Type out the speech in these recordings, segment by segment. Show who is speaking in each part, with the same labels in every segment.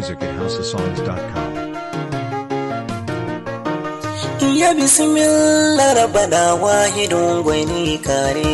Speaker 1: music at houseofsongs.com.
Speaker 2: Ya bismillah rabbana wahidun gwani kare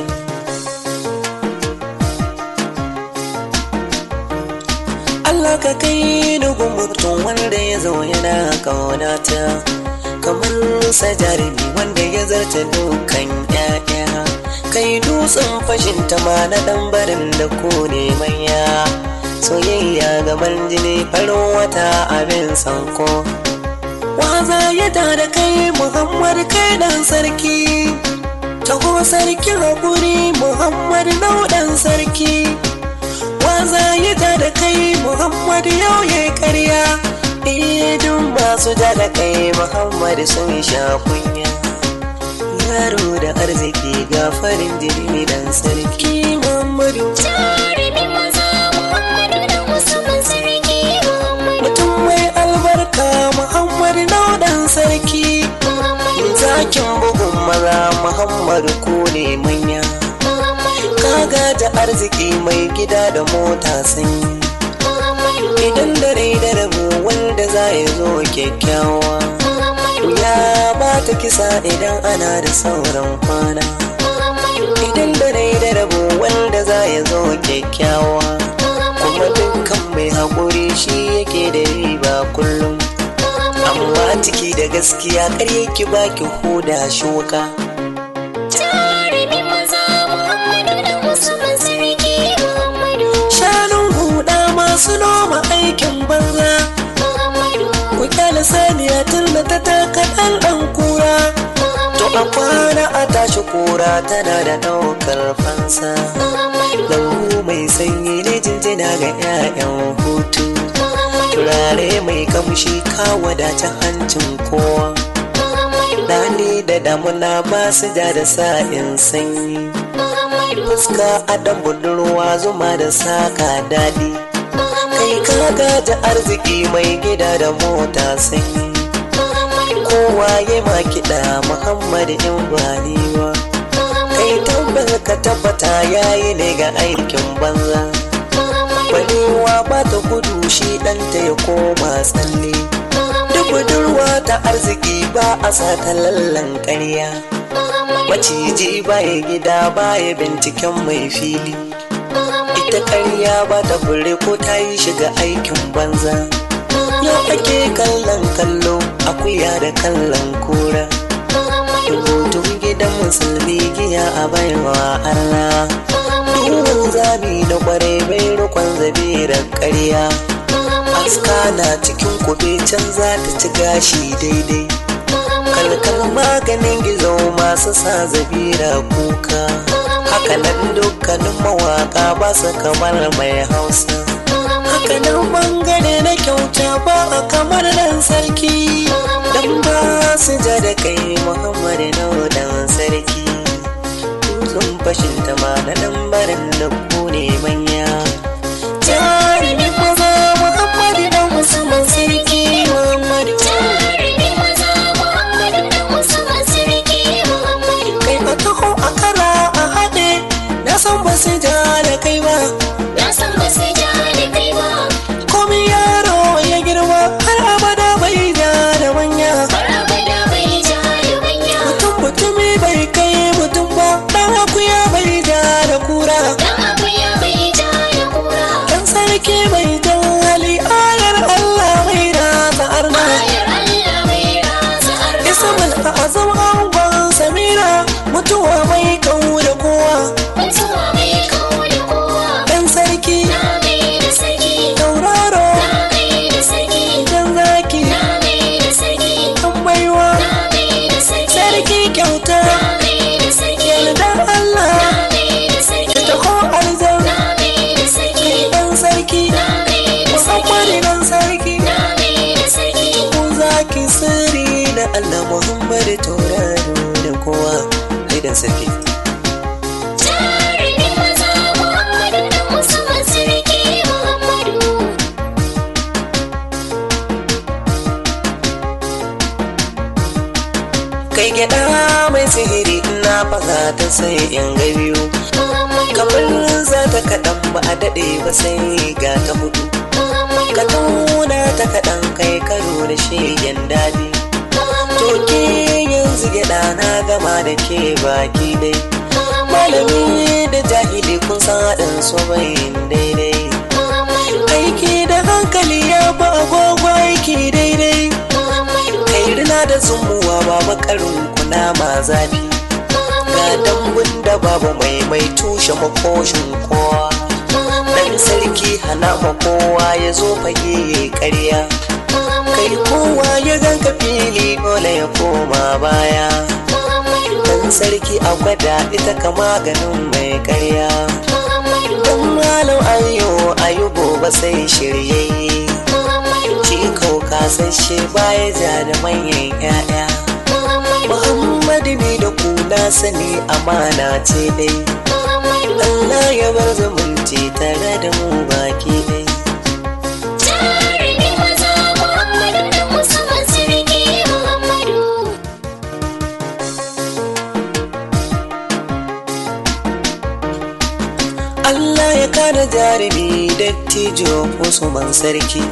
Speaker 2: Allah ka kai dugun mutum wanda ya zo yana kaunata kamar sa jarumi wanda ya zarta dukan ƴaƴa kai dutsen fashin ma na ɗan barin da ku ne manya soyayya gaban jini farin wata abin sanko waza ya da kai muhammad kai dan sarki taho sarki haƙuri muhammad nauɗan sarki waza ya da kai muhammad yau ya karya idin masu da kai muhammad sun sha kunya yaro da arziki ga farin jini dan sarki muhammadu
Speaker 3: Jarumin maza Muhammadu da Usman sarki Muhammadu
Speaker 2: mutum mai albarka muhammad nauɗan sarki
Speaker 3: Muhammadu
Speaker 2: zakin bugun maza muhammadu ko ne manya
Speaker 3: Muhammadu
Speaker 2: kaga da arziki mai gida da mota sanyi
Speaker 3: Muhammadu
Speaker 2: idan dare da rabu wanda za ya zo kyakkyawa
Speaker 3: Muhammadu
Speaker 2: ya ba ta kisa idan ana da sauran kwana
Speaker 3: Muhammadu
Speaker 2: idan dare da rabu wanda za ya zo kyakkyawa kuma dukkan mai haƙuri shi yake da riba kullum amma ciki da gaskiya ƙarye ki baki huda shuka
Speaker 3: Jarumin maza Muhammadu da Usman sarki Muhammadu
Speaker 2: shanun huda masu noma aikin banza
Speaker 3: Muhammadu
Speaker 2: ku kyale saniya tun da ta taka ɗan ɗan kura to a kwana a tashi kura tana da ɗaukar fansa
Speaker 3: Muhammadu
Speaker 2: lambu mai sanyi ne jinjina ga 'ya'yan hutu turare mai kamshi ka wadace hancin kowa
Speaker 3: Muhammadu
Speaker 2: Dani da damuna ba su ja da sa'in sanyi
Speaker 3: Muhammadu
Speaker 2: fuska adam budurwa zuma da saka daɗi kai kaga da arziki mai gida da mota sanyi kowa ya ma kiɗa muhammad in baliwa kai tabbas ka tabbata yayi ne ga aikin banza balewa ba ta gudu shi ɗanta ya koma tsalle duk budurwa ta arziki ba a sa ta lallan ƙarya maciji baya gida baya binciken mai fili ita ƙarya ba ta fure ko ta yi shiga aikin banza yau ake kallon kallo akuya da kallon kura rubutun gidan musulmi giya a baiwa arna duhun zabi na kwarai bai rukon zabirar ƙarya aska na cikin kube can za ta ci gashi daidai kalkal maganin gizo masu sa zabira kuka hakanan dukkanin mawaka ba su kamar mai hausa hakanan bangare na kyauta ba a kamar dan sarki dan ba su ja da kai muhammadu na dan sarki sun fashin ta ma na dan barin da ku ne manya jarumin maza muhammadu dan musamman sarki muhammadu
Speaker 3: Jarumin maza Muhammadu da Usman sarki Muhammadu
Speaker 2: kai a taho a kara a haɗe na san ba su ja da kai ba
Speaker 3: Na san ba su ja da kai ba
Speaker 2: komi yaro ya girma har abada bai ja da manya
Speaker 3: har abada bai ja da manya
Speaker 2: mutum mutumi bai kai mutum ba dan akuya bai ja da kura
Speaker 3: Dan akuya bai ja da kura
Speaker 2: dan sarki bai jan hali ayar Allah mai rasa arna
Speaker 3: Ayar Allah mai rasa arna
Speaker 2: ismul azam angon samira mutuwa mai kau da kowa
Speaker 3: Mutuwa mai kawo da kowa
Speaker 2: dan sarki
Speaker 3: Na mai da sarki
Speaker 2: tauraro
Speaker 3: Na mai da sarki
Speaker 2: dan zaki
Speaker 3: Na mai da sarki
Speaker 2: dan baiwa
Speaker 3: Na mai da sarki
Speaker 2: sarki kyauta
Speaker 3: Na mai da sarki
Speaker 2: yardan Allah
Speaker 3: Na mai da sarki
Speaker 2: ta ko arzan
Speaker 3: Na mai da sarki
Speaker 2: dan sarki
Speaker 3: Na mai da sarki
Speaker 2: Muhammadu dan sarki
Speaker 3: Na mai da sarki
Speaker 2: ku zaki sirri da Allah Muhammadu tauraro da kowa dan sarki
Speaker 3: Jarumin maza Muhammadu da Usman sarki Muhammadu
Speaker 2: kai gyada mai sihiri ina faga ta sai in ga biyu kamar za ta kaɗan ba a daɗe ba sai ga ta hudu ka tuna ta kaɗan kai karo da shegen daɗi to ke yanzu gyaɗa na gama da ke baki dai malami da jahili kun san haɗin su bayin daidai aiki da hankali ya fi agogo aiki daidai kai rina da zumuwa ba makarin kuna ma zafi ga dambun da babu mai mai tushe makoshin kowa dan sarki hana ma kowa ya zo fage ya karya kai kowa ya ganka fili dole ya koma baya dan sarki a gwada ita ka maganin mai karya dan malam ayo ayo gobe sai shiryayye shi kau kasashe baya ja da manyan 'ya'ya Muhammadu ne da kuna sani amana ce dai Allah ya bar zumunci tare da mu baki dai
Speaker 3: Jarumin maza Muhammadu da Usman Sarki Muhammadu.
Speaker 2: Allah ya kare jarumi dattijo Usman sarki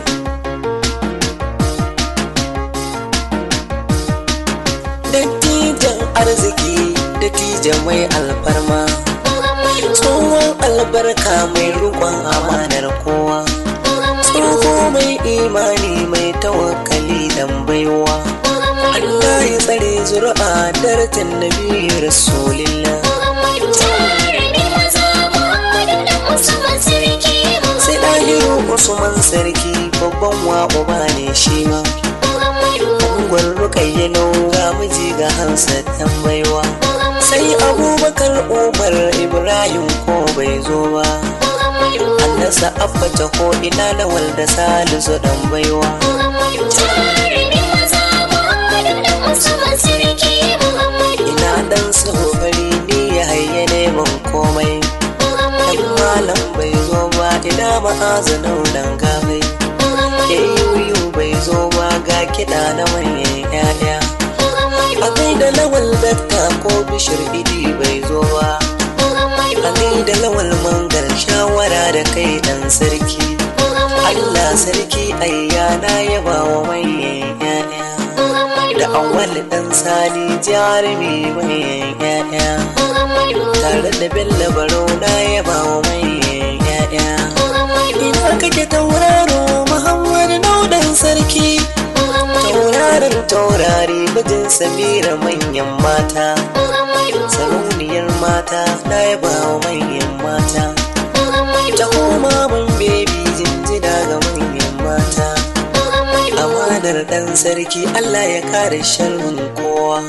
Speaker 2: Dattijan arziki dattijan mai alfarma Tsohon albarka mai rukon amanar kowa Tsoho mai imani mai tawakkali dan baiwa Allah ya tsare zuri'a darajar nabi rasulillah
Speaker 3: Jarumin maza Muhammadu da Usman Sarki
Speaker 2: sai ɗahiru usman sarki babban wa uba ne shi ma unguwar rukayya ga miji ga hansa tambaiwa sai abubakar umar ibrahim ko bai zo ba annasa abba ko ina lawal da salisu dan baiwa
Speaker 3: Jarumin maza Muhammadu da Usman Sarki Muhammadu.
Speaker 2: ina dan sahobari ni ya hayya neman komai dan malam bai zo ba ina ma'azanin dan gabai yuyu bai zo ba ga kiɗa na manyan 'ya'ya a da lawal dakta ko bishir idi bai zo ba a da lawal mangar shawara da kai dan sarki allah sarki ayyana ya ba wa manyan 'ya'ya da awal dan sani jarumi manyan 'ya'ya tare da bello baro na ya ba wa manyan 'ya'ya ina kake tauraro muhammad naudan sarki tauraron taurari mijin samira manyan mata sarauniyar mata na yaba wa manyan mata ta koma man bebi jinjina ga manyan mata amanar dan sarki allah ya kare sharrin kowa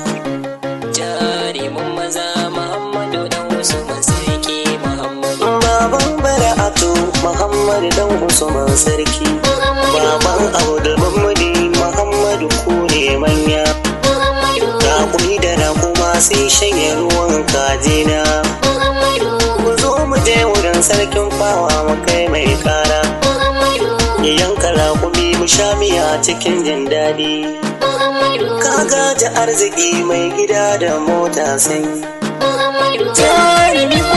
Speaker 4: jarimin maza Muhammadu dan Usman sarki Muhammadu
Speaker 2: baban bara'atu muhammad dan usman sarki baban abdul mamadi muhammadu ku ne manya rakumi da rakuma sai shanye ruwan kajina ku zo mu je wurin sarkin fawa mu kai mai kara ya yanka rakumi mu sha miya cikin jin daɗi kaga da arziki mai gida da mota sai
Speaker 3: Jarumin